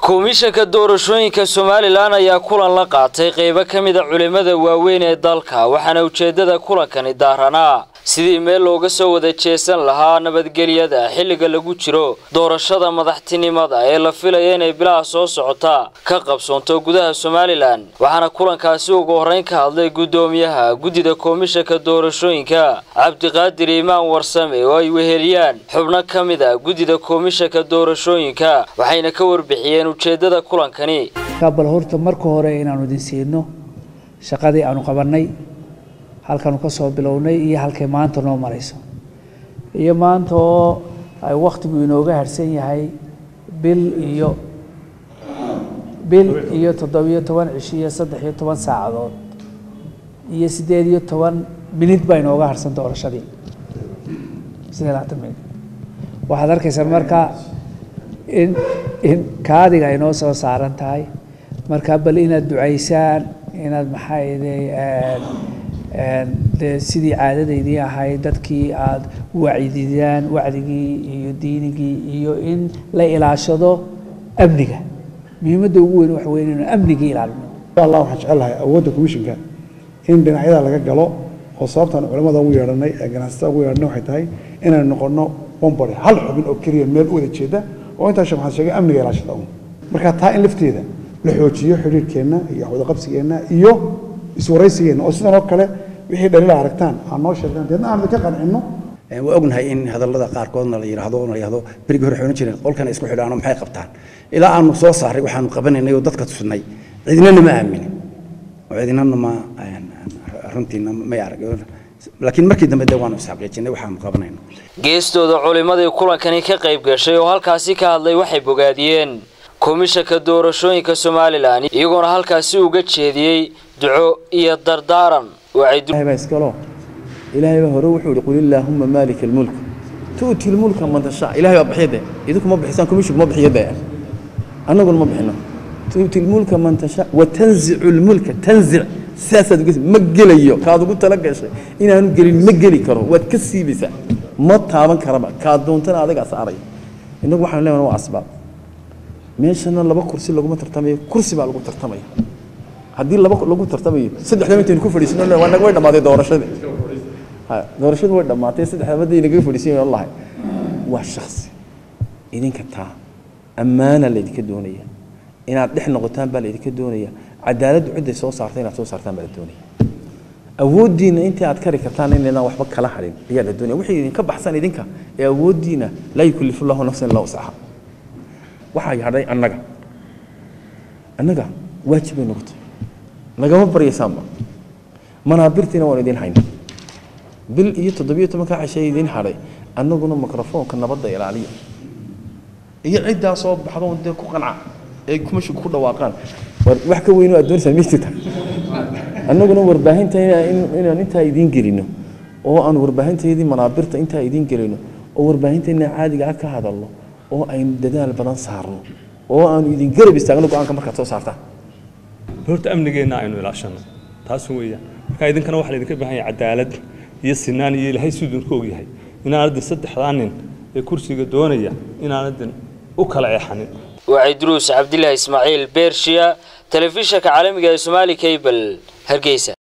komishanka doorashooyinka somalilan ayaa kulan la qaatay qeybo ka mida culimmada waaweyn ee dalka waxaana ujeeddada kulankani daaranaa sidii meel looga soo wada jeesan lahaa nabadgelyada xilliga lagu jiro doorashada madaxtinimada ee la filaya inay bilaha soo socota ka qabsoonto gudaha somalilan waxaana kulankaasi ugu horreyn ka hadlay guddoomiyaha guddida komishanka doorashooyinka cabdiqaadir imaan warsame oo ay weheliyaan xubno ka mid a guddida komishanka doorashooyinka waxayna ka warbixiyeen ujeeddada kulankani bal horta marka hore inaanu idin siino shaqadii aanu qabannay halkaanu ka soo bilownay iyo halkay maanta noo marayso iyo maanta oo ay wakhtigu inooga harsan yahay bil iyo bil iyo toddobiyo toban cishi iyo saddex iyo toban saacadood iyo siddeed iyo toban minid baa inooga harsan doorashadii siddeed labaatan minid waxaad arkaysaan marka in in kaadiga ay noo soo saaran tahay marka bal inaad ducaysaan inaad maxaayday de sidii caadadaydii ahayd dadkii aada wacdidaan wacdigii iyo diinigii iyo in la ilaashado amniga muhiimadda ugu weyn waxa weyn inuu amnigii ilaalino allah waxaan jecelahay awoodda komishinka in dhinacyada laga galo oo sababtaan culamada ugu yeedhanay ee ganacsatada ugu yeedhanay waxay tahay inaynu noqono bombore hal xubin oo keliya meel u wada jeeda oo intaa sheekh waxaan sheegay amniga ilaashada un marka taa in lafteeda la xoojiyo xiriirkeenna iyo wadaqabsigeenna iyo iswaraysigeenna oo sidan oo kale wixii dhaliila aragtaan aan noo sheegaan deedna aan ka qancinno waa ognahay in hadallada qaarkoodna la yidhaahdo la yidhaahdo berigii hore xoolan jireen qolkana isku xidhaano maxay qabtaan ilaa aanu soo saaray waxaanu qabanaynay oo dadka tusnay cidinana ma aaminin oo cidinana ma runtiina may arag laakiin markii dambe de waanu isxaqiijinay waxaanu qabanayno geestooda culimmadii kulankani ka qayb gashay oo halkaasi ka hadlay waxay bogaadiyeen komishanka doorashooyinka somalilan iyagoona halkaasi uga jeediyey duco iyo dardaaran baa iskalo ilaahay baa hore wuxuu yihi qul illaahumma maalika almulk tu'ti lmulka man tashaa ilahay baa bixiya dee idinku ma bixisaan komishinku ma bixiyo dee annaguna ma bixino tu'ti lmulka man tashaa wa tanzicu lmulka tanzic sidaasaad uga ma gelayo kaad ugu tala gashay inaanu gelin ma geli karo waad ka siibaysaa ma taaban karaba kaad doontana adigaa saaray innagu waxaanu leenahay waa asbaab meeshana laba kursi laguma tartamayo kursi baa lagu tartamaya haddii laba lagu tartamayo saddexda intaynu ku fadhiisino way dhammaatay doorashadii doorashadu way dhammaatay saddexda maday nagaga fadhiisan lahay waa shaksi idinka taa ammaana laydinka doonaya inaad dhex noqotaan baa laydinka doonaya cadaaladdu cidday soo saartay inaad soo saartaan baa la doonaya awooddiina intii aad kari kartaan inaydaan waxba kala hadhin ayaa la doonaya wixii idinka baxsan idinka ee awooddiina laa yukallifu llahu nafsan illa wuscaha waxaa yadhay annaga annaga waajib bay noqotay nagama baryaysaanba manaabirtiina waan idin hayna bil iyo toddobiyo tobanka cashay idin hadhay annaguna mikrofoonka nabadda ilaaliya iyo ciddaa soo baxdo dee ku qanca ee kumashinku ku dhawaaqaan wax ka weyn oo aad doonaysaa ma jirta annaguna warbaahinta inaan intaa idiin gelino oo aan warbaahintaydii manaabirta intaa idiin gelino oo warbaahinteena caadiga ah ka hadalno oo aynu dadaal badan saarno oo aanu idin garab istaagno go-aanka markaad soo saartaan horta amnigeenna aynu ilaashano taas weeyaan marka idinkana waxaa laydinka baahan yahay cadaalad iyo sinaan iyo ilaahay siduu idinku ogyahay inaanadin saddexdaa nin ee kursiga doonaya inaanadin u kala eexanin waa cidruus cabdilaahi ismaaciil beershiya telefishanka caalamiga ee somaali cable hargeysa